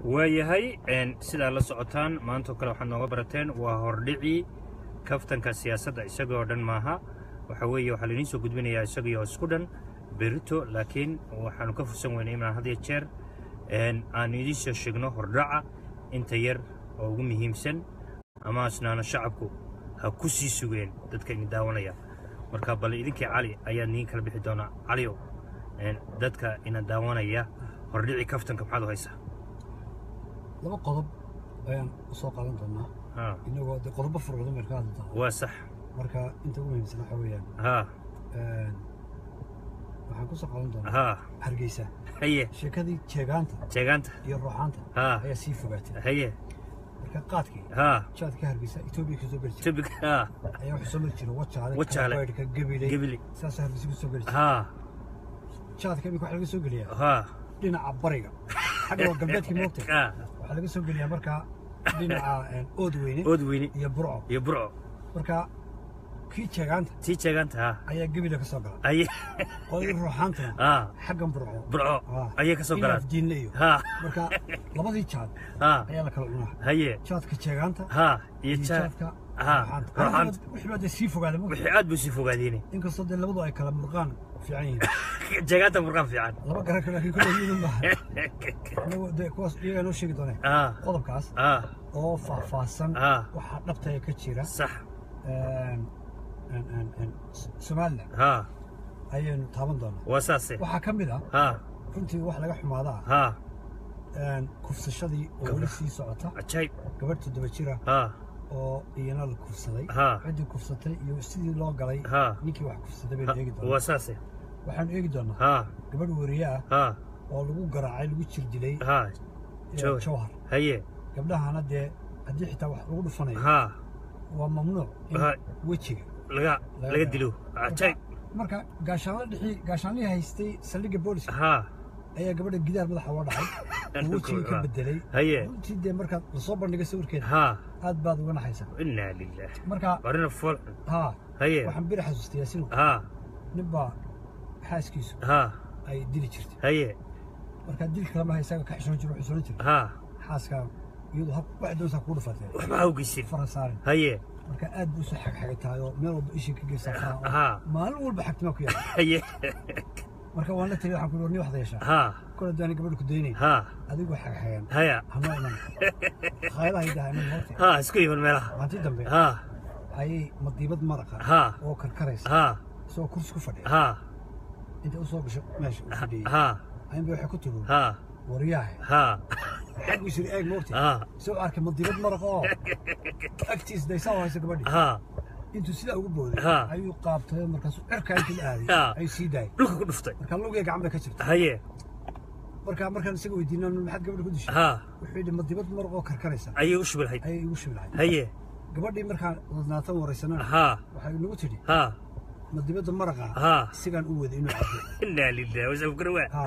waayahay sidaa la socotaan maantao kale waxaad nooga barateen waa hordhicii kaftanka siyaasadda isagoo dhan maaha waxa weeye waxaa lainiin soo gudbinayaa isagaiyo isku dhan berito laakiin waxaanu ka fursan weynay inaan had iyo jeer aanu idiin soo sheegno hordhaca inta yar oo ugu muhiimsan ama asnaana shacabku ha ku sii sugeen dadka idin daawanaya marka bal idinkii cali ayaad niin kala bixi doonaa caliow dadka ina daawanaya hordhicii kaftanka maxaad u haysaa laba qodob ayaan u soo qaadan doonaa haa inagoo de qodobo fara badan baynu ka hadli doonaa waa sax marka inta ugu muhiimsan waxa weeyaan haa waxaan ku soo qaadan doonaa haa hargeysa haye sheekadii jeegaanta jeegaanta iyo ruuxaanta haa ayaa sii fogaatay haye marka qaadkii haa jaadka hargeysa etoobiya kasoo geli jiray tubig haa ayaa wuxuu soo mari jiray wajaale Wajaale. kabaydhka gabiley gebili saasoo hargeysa kusoo geli jiray haa jaadka imika waxaa laga soo geliyaa haa dhinaca bariga xagga waa galbeedkii moogtay haa waxaa laga soo geliyaa markaa dhinaca ood weyne ood weyne iyo burco iyo burco marka kii jeegaanta tii jeegaanta haa ayaa gebila ka soo gala haye qodii ruuxaantana haa xaggan burco burco Ah. ayay ka soo galaan diinle iyo haa marka labadii jaad haa ayaa la kala cunaa haye jaadka jeegaanta haa iyo iyo jaa jaadka haa ruuxaanta ruuxaanta wixii baa dee sii fogaada ma wixii aad buu sii fogaadeen inkastoo dee labadu ay kala murqaan fiican yihiin jeegaanta murqaan fiican laba garan kale laakiin kulle yihiin maaha anagu dee kuwaas iyagaa noo sheegi doonee haa qodobkaas haa oo faahfaahsan haa waxaa dhabtaya ka jira sax een, een, een, een, somalilan haa ayaynu taaban doonaa waa saase waxaa ka mid ah haa runtii wax laga xumaada ah haa een, kufsashadii oo weli sii socota cajaayib gabadh toddoba jira haa oo iyana la kufsaday haa ciddii kufsatay iyo sidii loo galay haa ninkii wax kufsaday baynu eegi waa doonaa saase waxaanu eegi doonaa haa gabadh weriye ah haa oo lagu garaacay lagu jir dilay haa ee, Jawhar. jawhar haye gabdhahana dee haddii xitaa wax lagu dhufanayo haa waa mamnuuc in Haa. wejiga laga laga dilo cajaayib marka gaashaanla dhixii gaashaanlihii haystay saldhigga booliska haa ayaa gabadha gidaar madaxa uga dhacay oo wejigii ka bedelay haye runtii dee markaad lasoo bandhigay sawirkeeda haa aad baad uga naxaysaa inaa lilah marka warina fool haa haye waxaan beri xasuustay yaasinu haa nin baa xaaskiisu haa ay dili jirtay haye marka dilka lama haysaga ka xishoon jiro xishoon jira haa xaaskaa iyadu hab wax doonsaa kugu dhufatay waxba ha ogeysin fara saarin haye marka aad buu soo xagxagay tahay oo meel walba ishii ka geysaa faraha haa maalin walba xagtimaa ku yaala haye marka waan la taliya waxaan ku warni waxda yeeshaa haa kole daani gabadha ku daynay haa adigoo xagxagan haya hama iman khaylaha idaha iman horta haa isku iman meelaha maalintii dambe haa ayay madiibad maraqa haa oo karkaraysa haa isagoo kursi ku fadhiya haa inta u soo gasho meesha uu fadhiyey haa ayinba waxay ku tiri haa waryahay haa xaggu isiri eeg moogta haa isagoo arkay madiibad maraqa oo agtiis daysaa u haysa gabadhii haa intuu sidaa ugu booday Ha. ayuu qaabtay markaasuu cirkaa intii la aaday Ha. ayuu sii daayay dhulka ku dhuftay marka lugiga gacan bay ka jirta haye marka markaan isaga weydiino maxaad gabadha ku dishay haa wuxuu yidhi madibad maraq oo karkaraysa ayay u shubilhayd ayay igu shubi lahayd haye gabadhii markaan ladnaatan waraysanana haa waxay nagu tidhi haa madibadda maraqa haa sigaan u waday inuu cabo inaa lilah wasabkarawa Ha.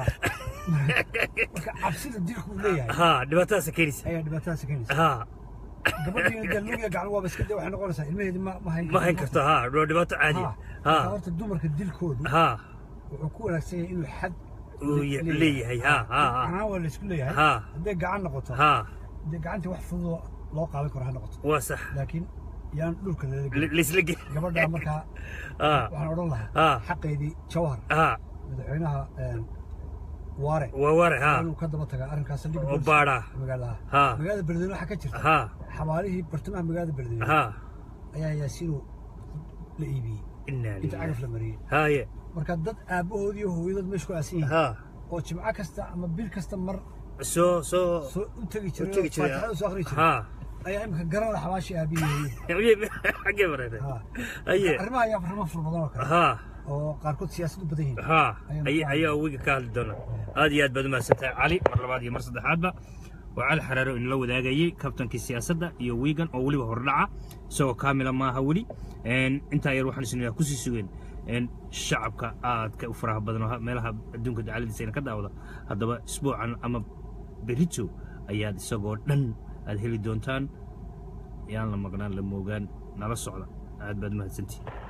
marka cabsida dilku uu leeyahay haa dhibaatadaasa keenaysa ayaa dhibaatadaas keenaysa haa gabadhiina dee lugiga gacan waaba iska dee waxay noqonaysaa ilmaheedi ma ma hayn ma hayn karto haa waa dhibaato caadi Ha. Marka haa horta dumarka dilkoodu haa wuxuu ku wanaagsan yahay inuu xad uu ye- leeyahay haa haa haa gacanaan waa laysku leeyahay haa hadday gacan noqoto haa dee gacantii wax fududoo loo qaadan karo ha noqoto waa sax laakiin yaan dhulka lala gelin L- laisla ge gabadhaa markaa haa waxaan odhan lahaa haa xaqeedii jawhar haa madaxweynaha een, waare waa ware haa inuu ka daba tagaa arrinkaas saldhigga oo booliska baadhaa magaalada haa magaalada beledweyne waxaa ka jirta haa xabaalihii bartamaha magaalada beledweyne haa ayaa yaasiinu la iibiyey inaa inta lilah cagaf la mariyey haaye marka dad aabbahood iyo hooyadood meesha ku aasan yihiin haa oo jimco kasta ama bil kasta mar soo soo soo u tegi u jiray tegi oo jiray faatixada soo akhri jiray haa ayaa imika garanaya xabaashii aabihii xaggee mareeray haa haye arrimaha ayaa arrimo fara badan oo kale haa oo qaarkood siyaasad u badan yihiin haa Ayaan ay- ku ayaa wiga ka hadli doona aad iyo aad baad umahadsantahay cali mar labaad iyo mar saddexaadba waa cali xaraaro inala wadaagayey kabtankii siyaasadda iyo wiigan oo weliba hordhaca isagoo kaamila maaha weli Een, intaa yar waxaan isnaa kusii sugeen een, shacabka aadka u faraha badan oo ha- meelaha adduunka dacaladiisa ina ka daawada haddaba isbuucan ama berito ayaad isagoo dhan aad heli doontaan yaan la maqnaan la moogaan nala socda aad baad umahadsantihin